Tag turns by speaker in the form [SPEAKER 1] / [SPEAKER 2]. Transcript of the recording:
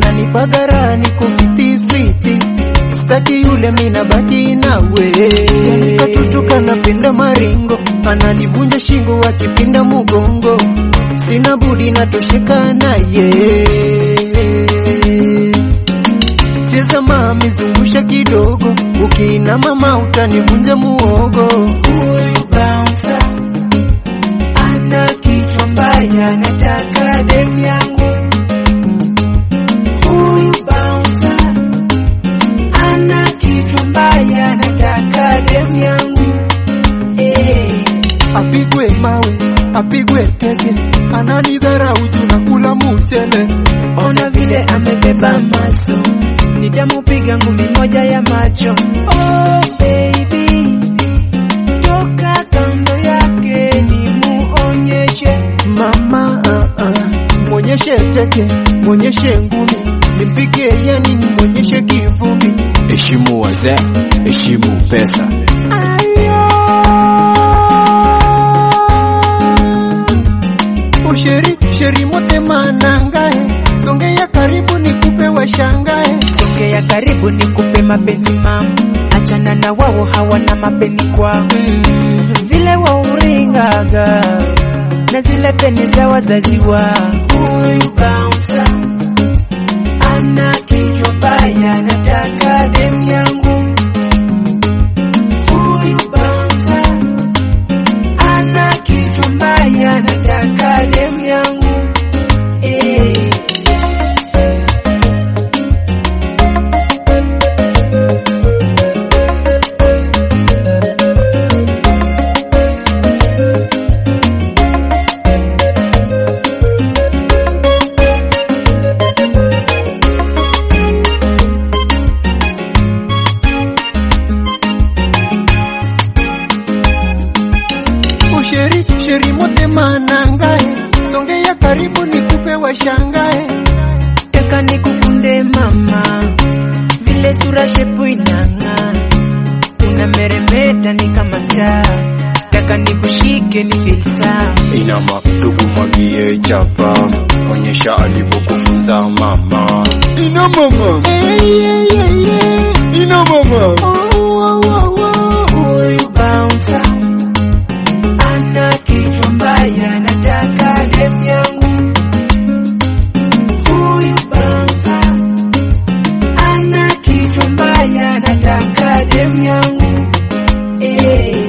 [SPEAKER 1] ananipagara niko fitifiti staki yule mina baki nawe yani katoto kanapenda maringo analivunja shingo wakipinda mugongo sina budi natosheka naye cheza mami zungusha kidogo ukiina mama utanivunja muogo
[SPEAKER 2] Huyu bouncer ana kichwa mbaya, nataka dem yangu. Huyu bouncer ana kichwa mbaya, nataka dem yangu. Eh,
[SPEAKER 1] apigwe mawe apigwe teke ananidharau juu na kula mchele
[SPEAKER 2] ona vile amebeba maso, nitamupiga ngumi moja ya macho. Oh baby, toka kando yake nimuonyeshe
[SPEAKER 1] mama uh, uh, mwonyeshe teke mwonyeshe ngumi nimpige yani nimwonyeshe kivumbi
[SPEAKER 3] heshimu wazee, heshimu pesa.
[SPEAKER 1] usheri sheri mote manangae songea karibu nikupe washangae
[SPEAKER 2] Songea karibu nikupe mapenzi mam, achana na wao hawana mapenzi kwao. Mm, vile wauringaga na zile peni za wazazi wao. Huyu bouncer ana kichwa mbaya, nataka dem yangu. Huyu bouncer ana kichwa mbaya, nataka dem yangu. Eh.
[SPEAKER 1] usheri sheri mote manangae songea karibu nikupe washangae
[SPEAKER 2] Taka nikukunde mama, vile sura shepu inang'aa, unameremeta ni kama star. Taka nikushike ni feel sawa.
[SPEAKER 3] Inama ndugu mwagie chapa, onyesha alivyokufunza mama. Ina mama, ina mama.
[SPEAKER 2] Huyu bouncer ana kichwa mbaya, nataka dem yangu. Huyu bouncer ana kichwa mbaya, nataka dem yangu. Eh.